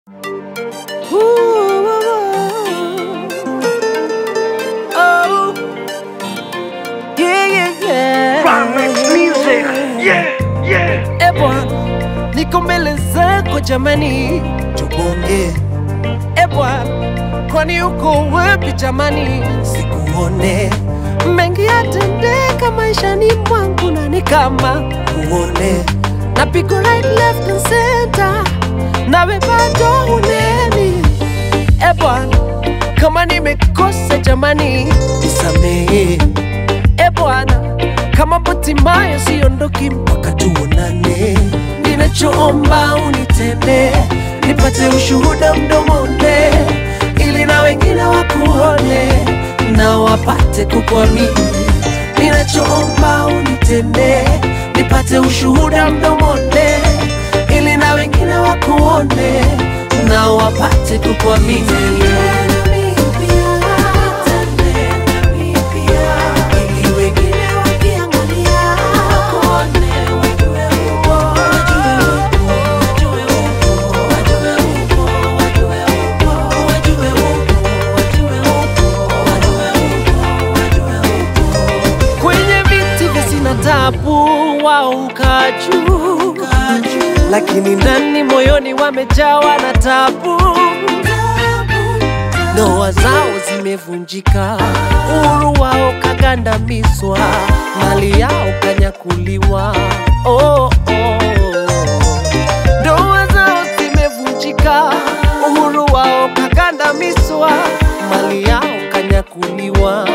Oh, yeah, yeah, yeah. Remix music. Yeah, yeah. Eh bwana, niko mbele zako jamani, tubonge eh bwana, kwani uko wapi jamani? sikuone Mengi yatendeka maishani mwangu na ni kama uone napigwa right left and center, nawe bado uneni. Eh bwana, kama nimekosa jamani, nisamehe eh bwana, kama Hatimaye siondoki mpaka tuonane ninachoomba unitende, nipate ushuhuda mdomoni, ili na wengine wakuone na wapate kukuamini. Ninachoomba unitende, nipate ushuhuda mdomoni, ili na wengine wakuone na wapate kukuamini. Ili wengine wakiangalia, wakuone wajue upo, wajue upo, wajue upo, wajue upo, wajue upo, wajue upo, wajue upo, wajue upo. Kwenye viti vya sina tabu, wao ukaa juu, lakini ndani moyoni wamejawa na tabu ndoa zao zimevunjika, uhuru wao kagandamizwa, mali yao kanyakuliwa. Oh, oh. Ndoa zao zimevunjika, uhuru wao kagandamizwa, mali yao kanyakuliwa.